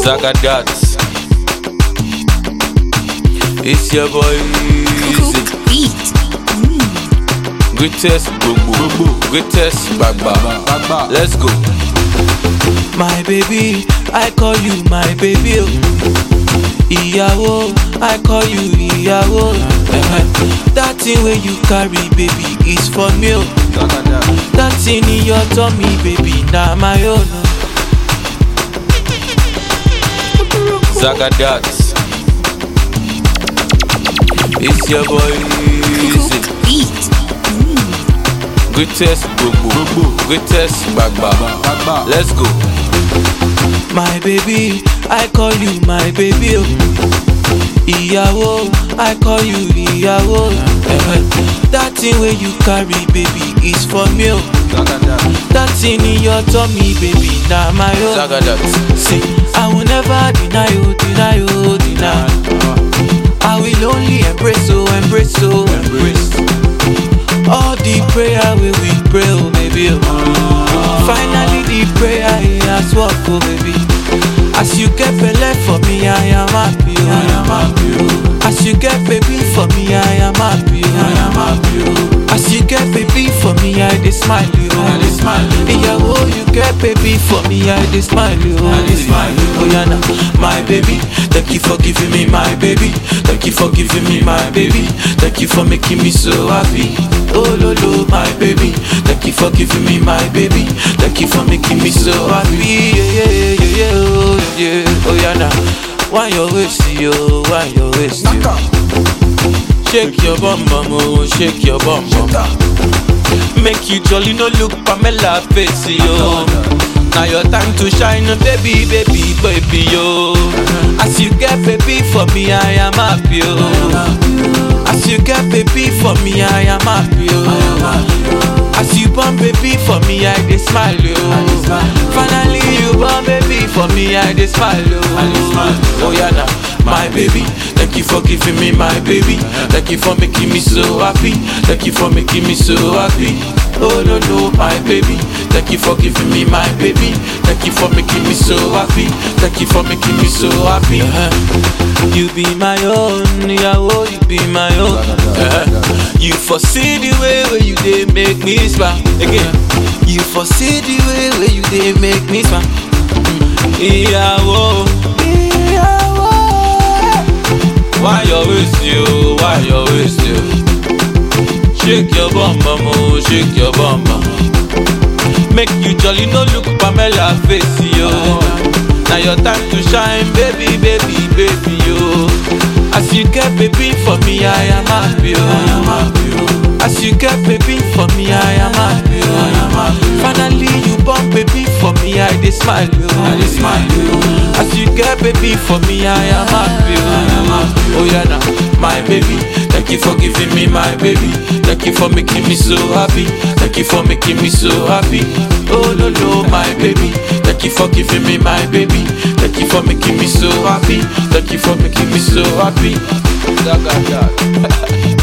Zagadat. It's your boy Easy. Beat. Greatest Gbogbo. Greatest Gbagba. Let's go. My baby, I call you my baby. oh. Ìyàwó, I call you ìyàwó. Eh-eh. That thing wey you carry, baby, is for me. oh. That thing in your tummy, baby, na my own. oh. Zagadat. It's your boy Easy. Beat. Greatest Gbogbo. Greatest Gbagba. Let's go. My baby, I call you my baby. oh. Ìyàwó, I call you ìyàwó. Eh-eh. That thing wey you carry, baby, is for me. oh. That thing in your tummy, baby, na my own. Zagadat. Say, I will never deny you, deny you, deny. I will only embrace, oh, embrace, oh, embrace. All the prayer we we pray, oh, baby. Oh. Finally, the prayer he has worked, oh, baby. As you get belay for me, I am happy, oh. I am happy, oh. As you get baby for me, I am happy, oh. I am happy, oh. As you get baby for me, I dey smile, oh. I dey smile, oh. Ìyàwó, you get baby for me, I dey smile, oh. I dey smile, oh. Oh, yeah, now, my baby. Thank you for giving me my baby. Thank you for giving me my baby. Thank you for making me so happy. Oh, lo, lo, my baby. Thank you for giving me my baby. Thank you for making me so happy. Yeah, yeah, yeah, yeah, yeah, oh, yeah. Oh, yeah, now. Why your waist, yo? Why your waist, yo? Shake your bum bum, oh, shake your bum bum. Make you jolly, no look Pamela face, yo. Now your time to shine, baby, baby, baby, yo. As you get baby for me, I am happy, yo. As you get baby for me, I am happy, yo. As you born baby for me, I dey smile, yo. Finally you born baby for me, I dey smile, yo. Oh yeah, now my baby. Thank you for giving me my baby. Thank you for making me so happy. Thank you for making me so happy. Oh no no, my baby. Thank you for giving me my baby. Thank you for making me so happy. Thank you for making me so happy. Uh-huh. You be my own, Yahoo, you be my own. Uh-huh. You foresee the way where you dey make me smile. Again, you foresee the way where you dey make me smile. Ìyàwó, ìyàwó. Why your waist you? Why your waist you? Shake your bum bum, oh, shake your bum bum. Make you jolly, no look Pamela face, yo. Now your time to shine, baby, baby, baby, yo. As you get baby for me, I am happy, yo. As you get baby for me, I am happy, yo. Finally you born baby for me, I dey smile, yo. I dey smile, yo. As you get baby for me, I am happy, yo. Oh yeah, now my baby. Thank you for giving me my baby. Thank you for making me so happy. Thank you for making me so happy. Oh no no, my baby. Thank you for giving me my baby. Thank you for making me so happy. Thank you for making me so happy. Zagadat.